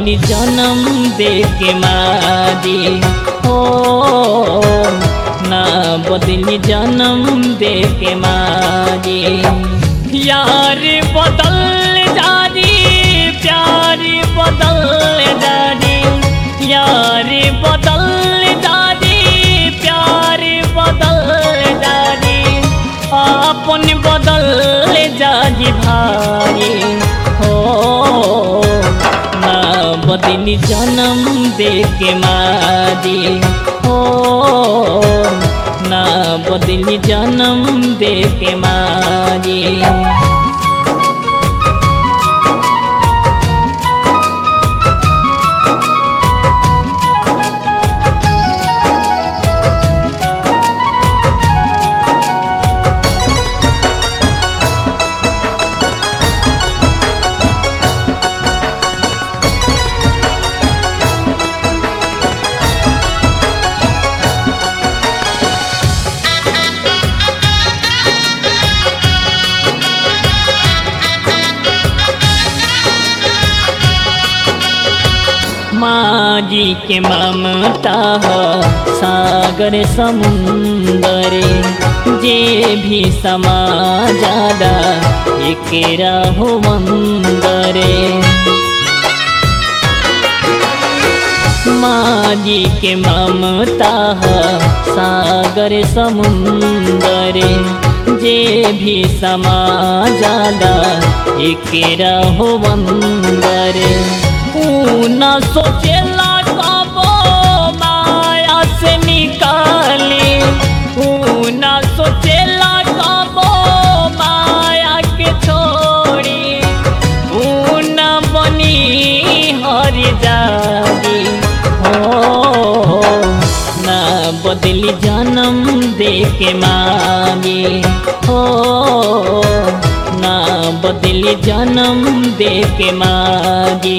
बदली जन्म दे के मारी हो ना बदली जन्म दे के मारी यार बदल जारी प्यार बदल जारी यार बदल जारी प्यार बदल जारी अपन बदल जारी भारी हो ना बदली जन्म दे के मारी हो ना बदली जन्म दे के मारी माजी के ममता हो सागर समुंदर जे भी समा जादा एकेरा हो मंदरे माजी के ममता हो सागर समुंदर जे भी समा जादा एकेरा हो मंदरे न सोचेला कबो माया से निकाली न सोचेला कबो माया के छोड़ी न बनी हर जागी हो न बदली जन्म दे के मांगी हो ना बदली जन्म दे के मागी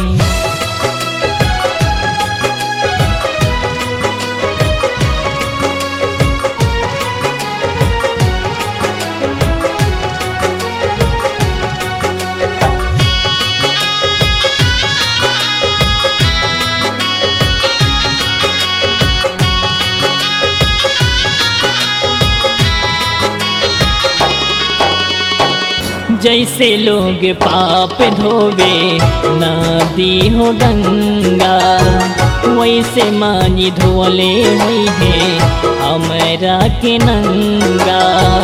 जैसे लोग पाप धोवे नदी हो गंगा वैसे मानी धोले हुई है हमरा के नंगा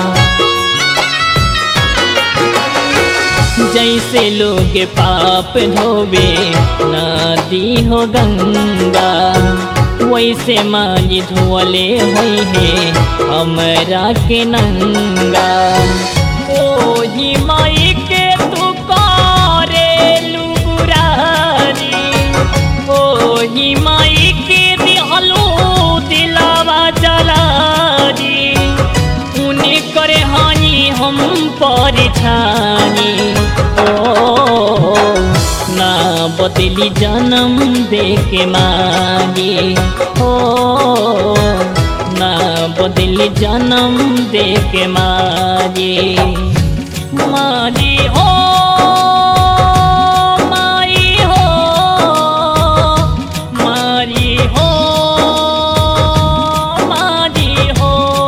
जैसे लोग पाप धोवे नदी हो गंगा वैसे मानी धोले हुई है हमरा के नंगा ओही माई के तू करेलू बुरारी ओही माई के दिहलू दिलावा जलारी उन्हें करे हानि हम परिछानी ओ ना बदली जन्म दे के मांगी ओ ना बदली जन्म दे के मारी मारी हो मारी हो मारी हो मारी हो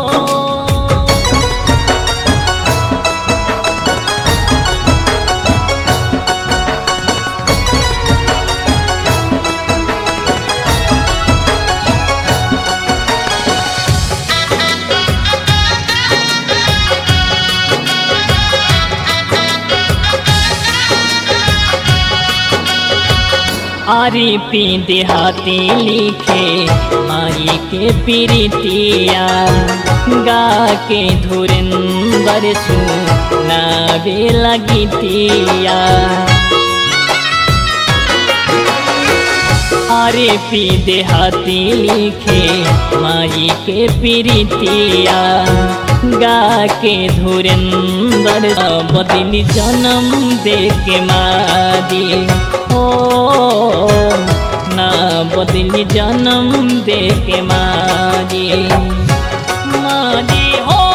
आरी पी देहाती लिखे माई के प्रीतिया गा के धुरंदर सु नावे लगतिया अरे पी देहाती लिखे माई के प्रीतिया गा के धुरंदर बदली जन्म दे के मारी हो ना बदली जन्म दे के मारी मारी हो